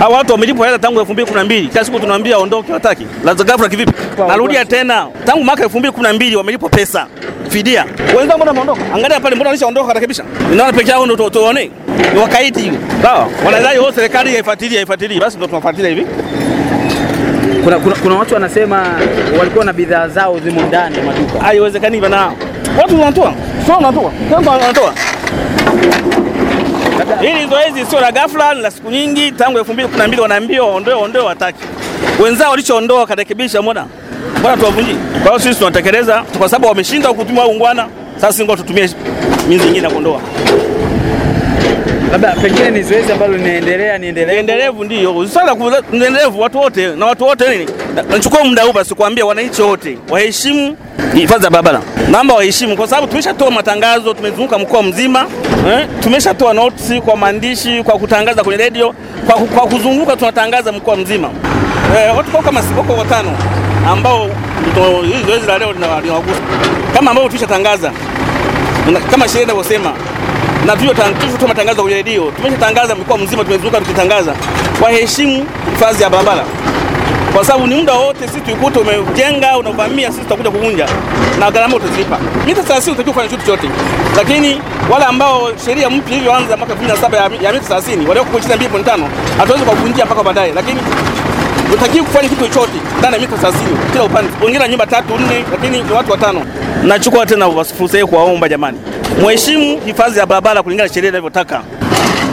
Hawa watu wamelipwa hela tangu 2012. Kila siku tunawaambia waondoke, wataki. Lazima ghafla kivipi? Narudia tena, tangu mwaka 2012 wamelipwa pesa fidia. Wenzao mbona wameondoka? Angalia pale, mbona walishaondoka karekebisha? Ninaona peke yao ndio tuone. Ni wakaidi hiyo. Sawa. Wanadai wao serikali haifuatilii, haifuatilii. Basi ndio tunafuatilia hivi. Kuna, kuna, kuna watu wanasema walikuwa na bidhaa zao zimo ndani ya maduka. Haiwezekani bana. Watu wanatoa. Sio wanatoa. Sio wanatoa. Hili zoezi sio la ghafla, ni la siku nyingi, tangu 2012 wanaambiwa waondoe, waondoe, wataki. Wenzao walichoondoa wakarekebisha, mbona mbona tuwavunjie? Kwa hiyo sisi tunatekeleza kwa sababu wameshindwa kutumia ungwana. Sasa ngoja tutumie mizi nyingine ya kuondoa. Labda pengine ni zoezi ambalo linaendelea, ni endelevu. Endelevu ndio swala ku- ni endelevu, watu wote na watu wote nini, Na- nachukua muda huu basi kuambia wananchi wote waheshimu hifadhi ya barabara, naomba waheshimu, kwa sababu tumeshatoa matangazo, tumezunguka mkoa mzima eh, tumeshatoa notisi kwa maandishi, kwa kutangaza kwenye redio, kwa, ku- kwa kuzunguka tunatangaza mkoa mzima eh, watu kwa kama si- wako watano ambao ndio hili zoezi la leo lina- linawagusa kama ambao tulishatangaza Na kama sheria inavyosema na tulivyotoa matangazo kwenye redio, tumeshatangaza mkoa mzima, tumezunguka tukitangaza waheshimu hifadhi ya barabara, kwa sababu ni muda wote sisi tuikuta umejenga unavamia, sisi tutakuja kuvunja na gharama utazilipa. Mita 30 utakiwa kufanya kitu chochote, lakini wale ambao sheria mpya ilivyoanza mwaka 2007 ya, ya mita 30 walioko kwa 22.5 hatuwezi kuvunjia mpaka baadaye, lakini utakiwa kufanya kitu chochote ndani ya mita 30 kila upande. Wengine na nyumba tatu nne, lakini ni watu watano. Nachukua tena fursa hii kuwaomba jamani, mheshimu hifadhi ya barabara kulingana na sheria inavyotaka.